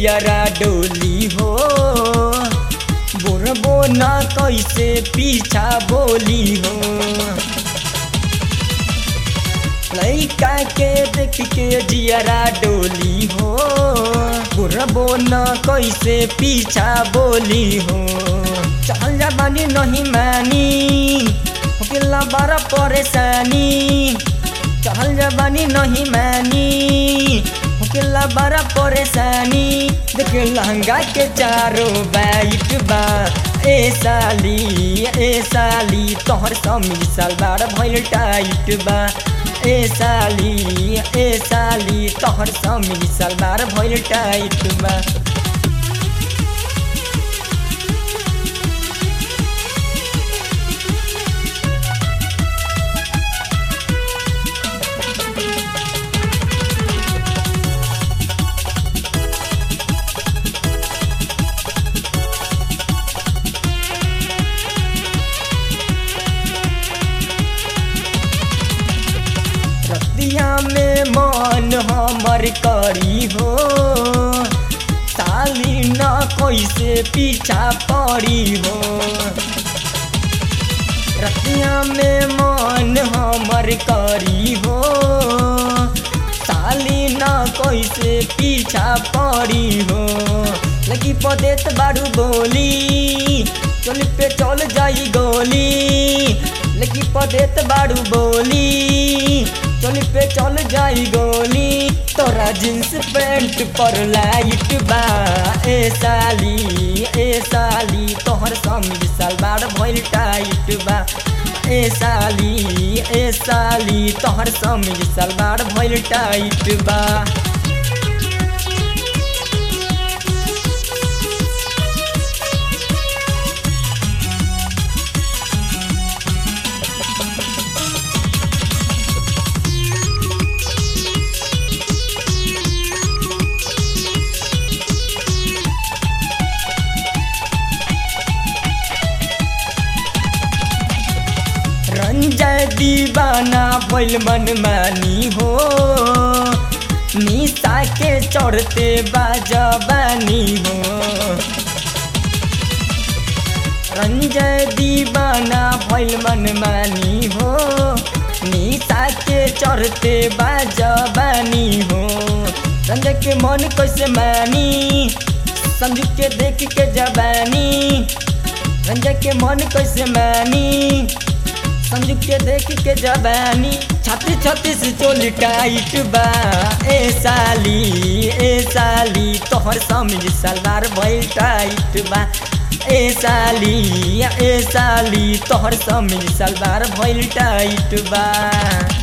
जियरा डोली हो बोरबो न कैसे पीछा बोली हो लैका के देख के जियरा डोली हो बुरबो न कैसे पीछा बोली हो चल जा बानी नहीं मानी होकेला बड़ा परेशानी चल जा बानी नहीं मानी होकेला बड़ा परेशानी देख लहंगा के चारों बाइट बा ए साली ए साली तोहर समी सलवार भइल टाइट बा ए साली ए साली तोहर समी सलवार भइल टाइट बा रतिया में मन हमर करी हो साली न कैसे पीछा पड़ी हो रतिया में मन हमर करी हो साली न कैसे पीछा पड़ी हो लगी पदेत बारू बोली चल पे चल जाई गोली लगी पदेत बारू बोली चल पे चल जाई गोली तोरा जींस पैंट पर लाइट बा ए साली ए साली तोहर समीज सलवार भइल टाइट बा ए साली ए साली तोहर समीज सलवार भइल टाइट बा रंजय दीवाना भइल मन मानी हो निशा के चढ़ते बाजबानी हो रंजय दीवाना भइल मन मानी हो निशा के चढ़ते बाजबानी हो रंजय के मन कैसे मानी संजू के देख के जबानी रंजय के मन कैसे मानी संजू के देख के जबानी छत्तीस छत्तीस चोली टाइट बा ए साली ए साली तोहर समीज सलवार भइल टाइट बा ए साली ए साली तोहर समीज सलवार भइल टाइट बा